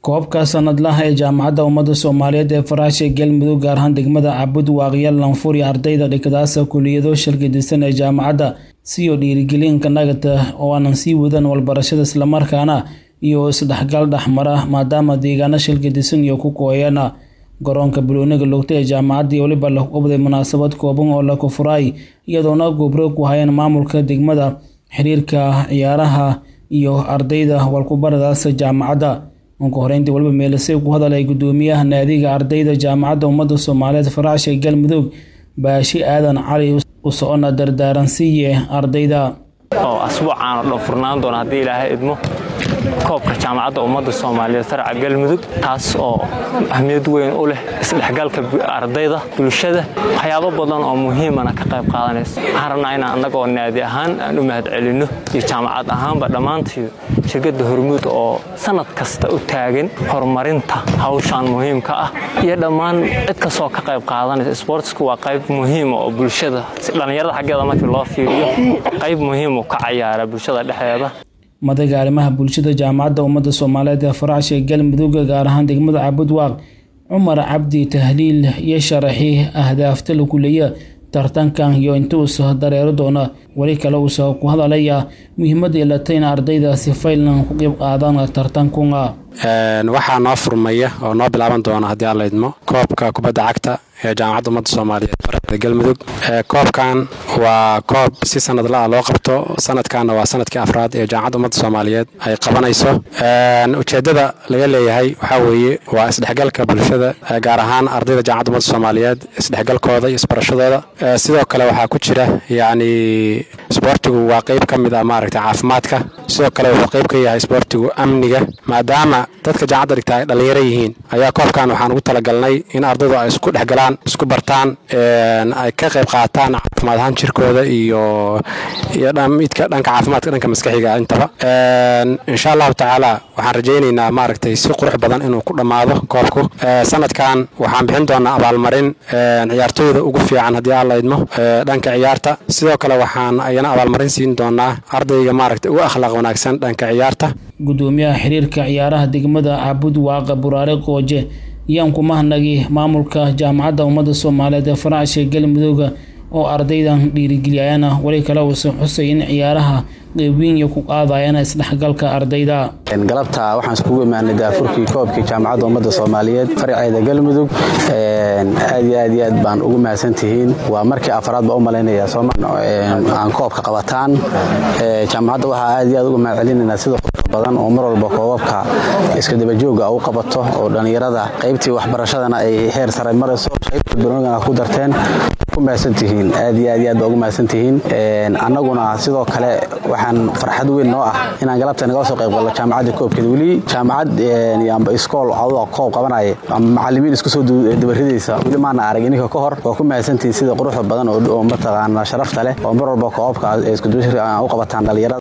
koobka sanadlaha ee jaamacadda ummadda soomaaliyeed ee faraasha galmudug gaar ahaan degmada cabud waaqya lanfuri ardayda dhikadaasa kuliyado shalgadisan ee jaamacadda siyo dhiirigelinka nagata oo aanan sii wadan walbarashada islamarkaana iyo isdhexgal dhexmara maadaama deegaano shalgadisan iyo ku kooyana garoonka balooniga logta ee jaamacaddii weliba la qabday munaasabad kooban oo la kufuraay iyadoona gobro ku hayeen maamulka degmada xiriirka ciyaaraha iyo ardayda walkubaradaas jaamacadda ugu horeyntii waliba meelisay ku hadalay gudoomiyaha naadiga ardayda jaamacadda ummadda soomaaliyeed faraasha galmudug baashi aadan cali u socona dardaaransiiye ardayda oo asbuucaan oo dhan furnaan doona haddii ilaahay idmo koobka jaamacadda ummadda soomaaliyeed faraca galmudug taas oo ahmiyad weyn u leh isdhexgalka ardayda bulshada waxyaabo badan oo muhiimana ka qayb qaadanaysa waxaan rabnaa inaan annagoo naadi ahaan aan u mahad celinno iyo jaamacad ahaanba dhammaantii shirkadda hormuud oo sanad kasta u taagan horumarinta hawshan muhiimka ah iyo dhammaan cid kastoo ka qayb qaadanaysa sboortsku waa qayb muhiima oo bulshada dhallinyarada xaggeeda markii loo fiiriyo qayb muhiimu ka cayaara bulshada dhexdeeda madaga arrimaha bulshada jaamacadda ummadda soomaaliyeed ee faraasha galmudug gaar ahaan degmada cabudwaaq cumar cabdi tahliil iyo sharaxi ahdaafta la kuleeya tartankan iyo inta uusa dareero doona weli kale uusa ku hadalaya muhiimadda yeelatay in ardaydaasi faylan ku qeyb qaadaan tartankuna waxaa noo furmaya oo noo bilaaban doona haddii aan la idmo koobka kubadda cagta ee jaamacadda ummadda soomaaliyeed faraxda galmudug koobkan waa koob si sanadla ah loo qabto sanadkanna waa sanadkii afraad ee jaamacadda ummadda soomaaliyeed ay qabanayso ujeeddada laga leeyahay waxaa weeye waa isdhexgalka bulshada gaar ahaan ardayda jaamacadda ummadda soomaaliyeed isdhexgalkooda iyo isbarashadooda sidoo kale waxaa ku jira yacni isboortigu waa qeyb ka mid ah maaragtay caafimaadka sidoo kale wuxuu qeyb ka yahay isboortigu amniga maadaama dadka jaamacadda dhigta ay dhallinyaro yihiin ayaa koobkan waxaan ugu talagalnay in ardaydu ay isku dhexgalaan isku bartaan ay ka qayb qaataan caafimaad ahaan jirkooda iyo iyo midka dhanka caafimaadka dhanka maskaxiga intaba insha allahu tacaala waxaan rajaynaynaa maaragtay si qurux badan inuu ku dhammaado koobku sanadkan waxaan bixin doonaa abaalmarin ciyaartooyda ugu fiican haddii aan la idmo dhanka ciyaarta sidoo kale waxaan ayana abaalmarin siin doonaa ardayga maaragtay ugu akhlaaq wanaagsan dhanka ciyaarta gudoomiyaha xiriirka ciyaaraha degmada cabud waaqa buraare qooje yaan ku mahnagi maamulka jaamacadda ummadda soomaaliyeed ee faraasha galmudug oo ardaydan dhiirigeliyayana weli kale uusan xusay in ciyaaraha qeybiin iyo ku qaadayana isdhexgalka ardayda galabta waxaan iskugu imaanay daafurkii koobkii jaamacadda ummadda soomaaliyeed faraceeda galmudug aad iyo aad iyo aad baan ugu mahadsantihiin waa markii afraad baa u malaynaya aan koobka qabataan jaamacadda waxaa aad iyo aad uga mahad celinaynaa sida badan oo mar walba koobabka iska dabajooga u qabato oo dhallinyarada qaybtii waxbarashadana ay heer sare marayso qaybtii barnoogana ku darteen ku mahadsantihiin aad iyo aad iyo aad baa ugu mahadsantihiin annaguna sidoo kale waxaan farxad weyn noo ah inaan galabta naga soo qayb galno jaamacadda koobkeeda weli jaamacad amba iskool caduda koob qabanaya ama macallimiin isku soo dabaridaysa weli maana arag ininka ka hor waa ku mahadsantihiin sida quruxda badan oo mataqaana sharafta leh oo mar walba koobabka isku dabashir u qabataan dhallinyarada